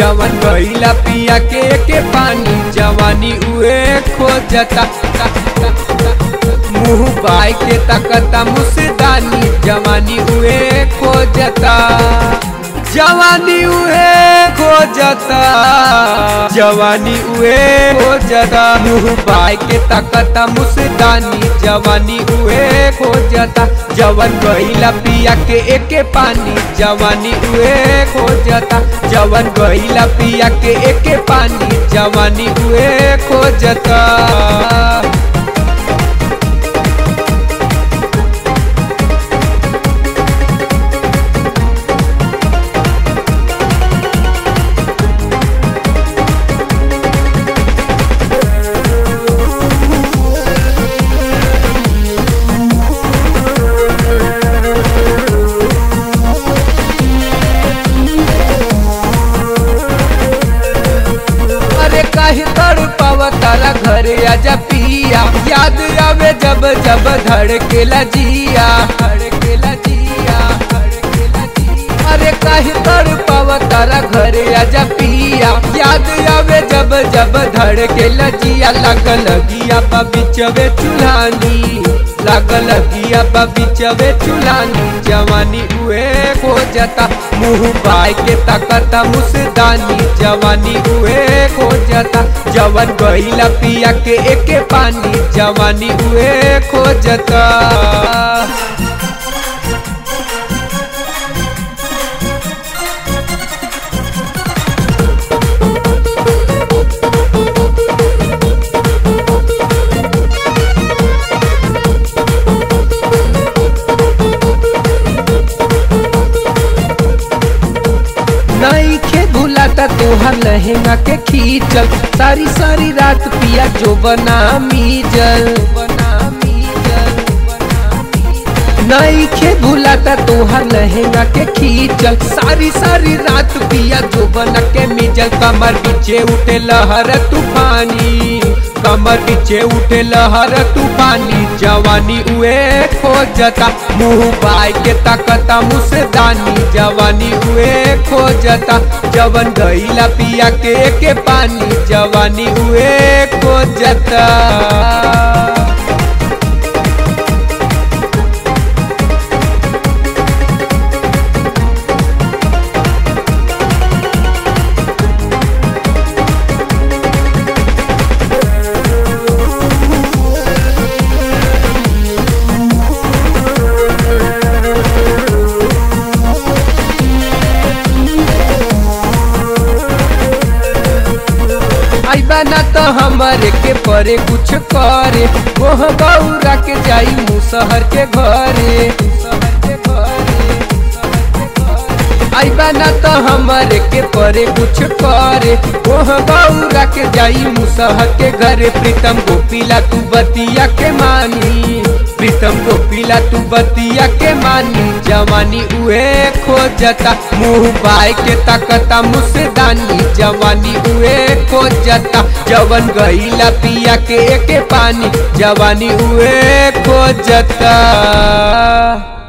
जवन गईला पिया के के पानी जवानी उए खोजता मुंह बाई के तकता मुसदानी जवानी उए खोजता जवानी उए खोजता जवानी उए खोजता मुंह बाई के तकता मुसदानी जवानी उए खोजता जवन गईला पिया के एके पानी जवानी उए खोजता जवन गईला पिया के एके पानी जवानी उए खोजता अरे काहे तड़ पावा तारा घरे आजा पिया याद आवे जब जब धड़केला जिया धड़केला जिया धड़केला जिया अरे काहे तड़ पावा तारा घरे आजा पिया याद आवे जब जब धड़केला जिया लागल गिया बा बिचवे चुल्हानी लागल गिया बा बिचवे चुल्हानी जवानी उए खोजता मुंह बाई के तकता मुसदानी जवानी उए खोजता जवन गईला पिया के एके पानी जवानी उए खोजता नहीं खे भूलाता तोहर लहंगा के खींचल सारी सारी रात पिया जो बना मीजल बना मीजल नहीं खे भूलाता तोहर लहंगा के खींचल सारी सारी रात पिया जो बना के मीजल कमर पीछे उठे लहर तूफानी कमर पीछे उठे लहर तूफानी जवानी उए खोजता मुंह बाई के तकता मुसदानी जवानी उए खोजता जवन गईला पिया के के पानी जवानी उए खोजता आइबा ना तो हमारे के परे कुछ करे मोह बौरा के जाई मुसहर के घरे मुसहर के घरे आइबा ना तो हमारे के परे कुछ करे मोह बौरा के जाई मुसहर के घरे प्रीतम गोपीला तू बतिया के मानी प्रीतम गोपीला तू बतिया के मानी जवानी उए खोजता मुंह बाई के तकता मुसदानी जवानी उए खोजता जवन गईला पिया के के पानी जवानी उए खोजता